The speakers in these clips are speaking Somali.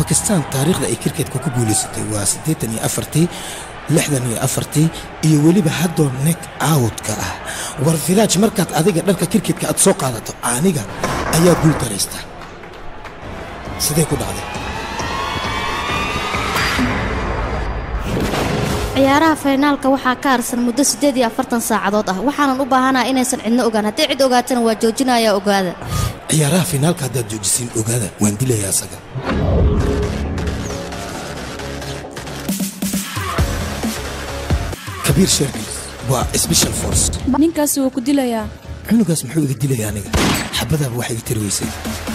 bakistaan taariikhda ay kirketka ku guulaysatay waa siddeetan iyo afartii lixdan iyo afartii iyo weliba haddoo nek awtka ah war viraaj markaad adiga dharka kirketka aad soo qaadato aniga ayaa guul daraysta sidee ku dhacday ciyaaraha faynaalka waxaa ka harsan muddo siddeed iyo afartan saacadood ah waxaanan u baahanaha inaysan cidno ogaan haddii cid ogaatana waa joojinayaa ogaada ciyaaraha finaalka haddaad joojisiin ogaada waan dilayaa asaga kabiir shergis waa special force ninkaasi wuu ku dilayaa cunugaas muxuu iga dilaya aniga xabadaaba wax iga tiri weysay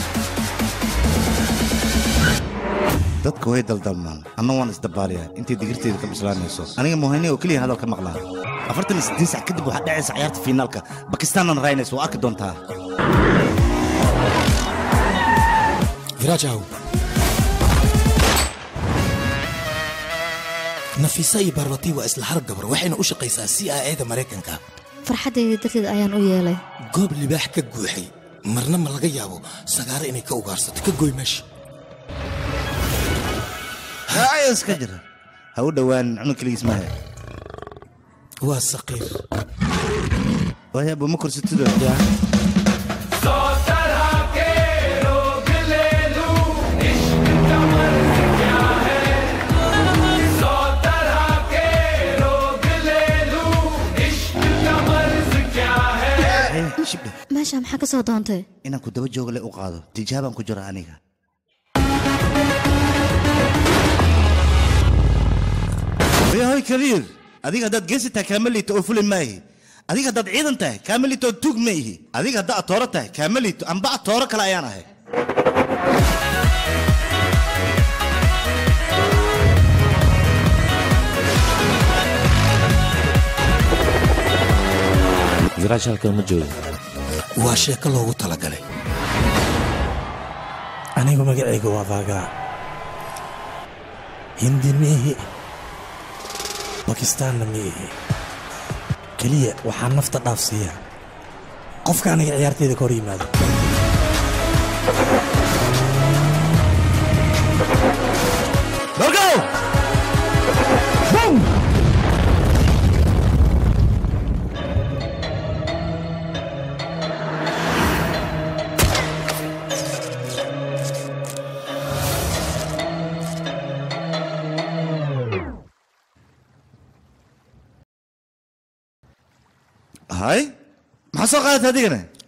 dadka way daldalmaan anna waan isdabaaliyaa intay digirteeda ka bislaanayso aniga muhayne oo keliya hadal ka maqlaan afartan iyo siddeed sac kadib waxaa dhacaysa ciyaarta fiinaalka bakistaanna raynaysa waa arki doontaa viraaj aw nafisa iyo barbati waa isla har gabar waxayna u shaqaysaa c i a da maraykanka farxaddayda darteed ayaan u yeelay goob libaax ka guuxay marna ma laga yaabo sagaaro inay ka ugaarsato ka goy meesha haayos ka jira ha u dhowaan cunug keligiis maahe waa saqiir waayaabo ma korsatido shibdhe meesha maxaa ka soo doontay inaan ku daba jooga le u qaado tijaabaan ku jira aniga yahoy kabiir adiga haddaad geesi tahay kaama liito oo fulin maahi adiga haddaad ciidan tahay kaama liito oo tuug ma ihi adiga haddaa atooro tahay kaama liito amba atooro kale ayaan ahay viraash halkan ma joogo waa sheeko loogu talagalay anigu magacayga waa baagaa hindi miihi bakistaanna miihi keliya waxaa nafta dhaafsiiya qofka aniga ciyaarteyda ka hor yimaado Gorgo! hay maxaa soo qaadata adigana